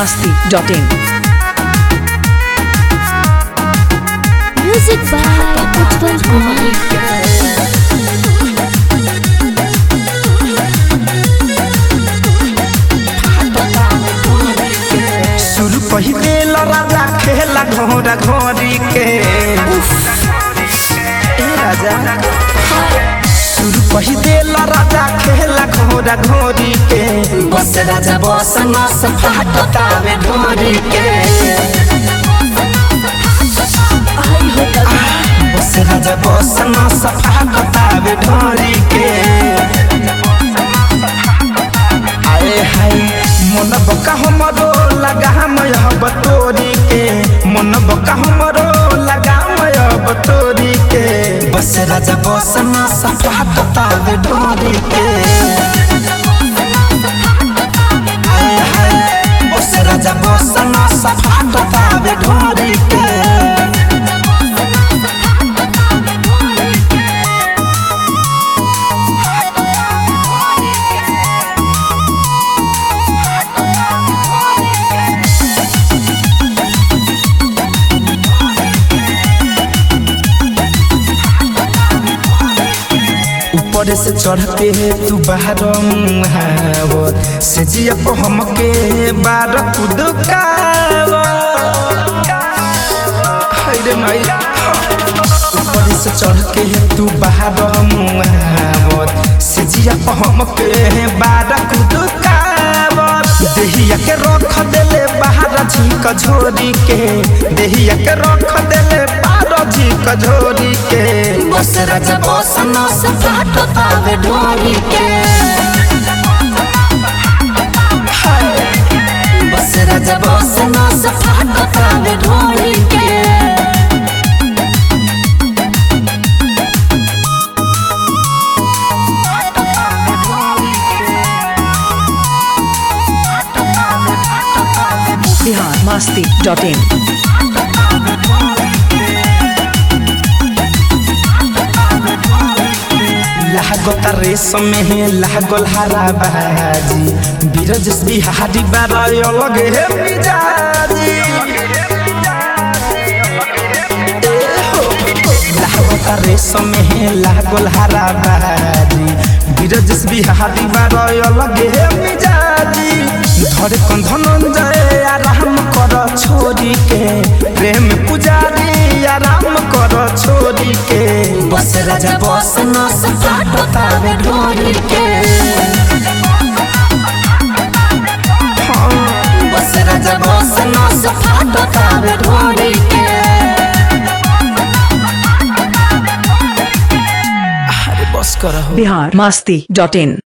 masti.in. Music by Utpal Kumar. शुरू पहिले राजा खेला घोड़ा घोड़ी के ए राजा शुरू पहिले राजा खेला घोड़ा घोड़ी के बस राजा बस न सफाटतावे ढोरी के बस राजा बस न सफाटतावे ढोरी के आए हाय मन बका हमरो लगा मयह बतोरी के मन बका हमरो लगा मयह बतोरी के बस राजा बस न सफा बतावे ढोरी के आए हाय बस राजा बस न सफा बतावे ढोरी के ऊपर से चढ़ते तू बाहर मुहावत से जिया को हमके बार रे माई ऊपर से चढ़ के तू बाहर मुहावत से जिया को हमके बार कुदकावत देहिया के रख देले बाहर झीक झोरी के देहिया के रख देले बाहर झीक झोरी के बस राजा बस न सफाट पावे ढोरी के बस राजा बस न सफाट पावे ढोरी के Bihar masti.in. लागता रेशम में लागल हरा बाजी बीरजस बिहारी बारय अलग हे मिजाजी लागता रेशम में लागल हरा बाजी बीरजस बिहारी बारय अलग हे मिजाजी धरे कंधन जाए आराम कर छोरी के प्रेम पुजारी आराम कर छोरी के बस राजा बस न सफाट बतावे ढोरी के हाँ, बस राजा बस न सफाट बतावे ढोरी के अरे बस करो Bihar masti.in.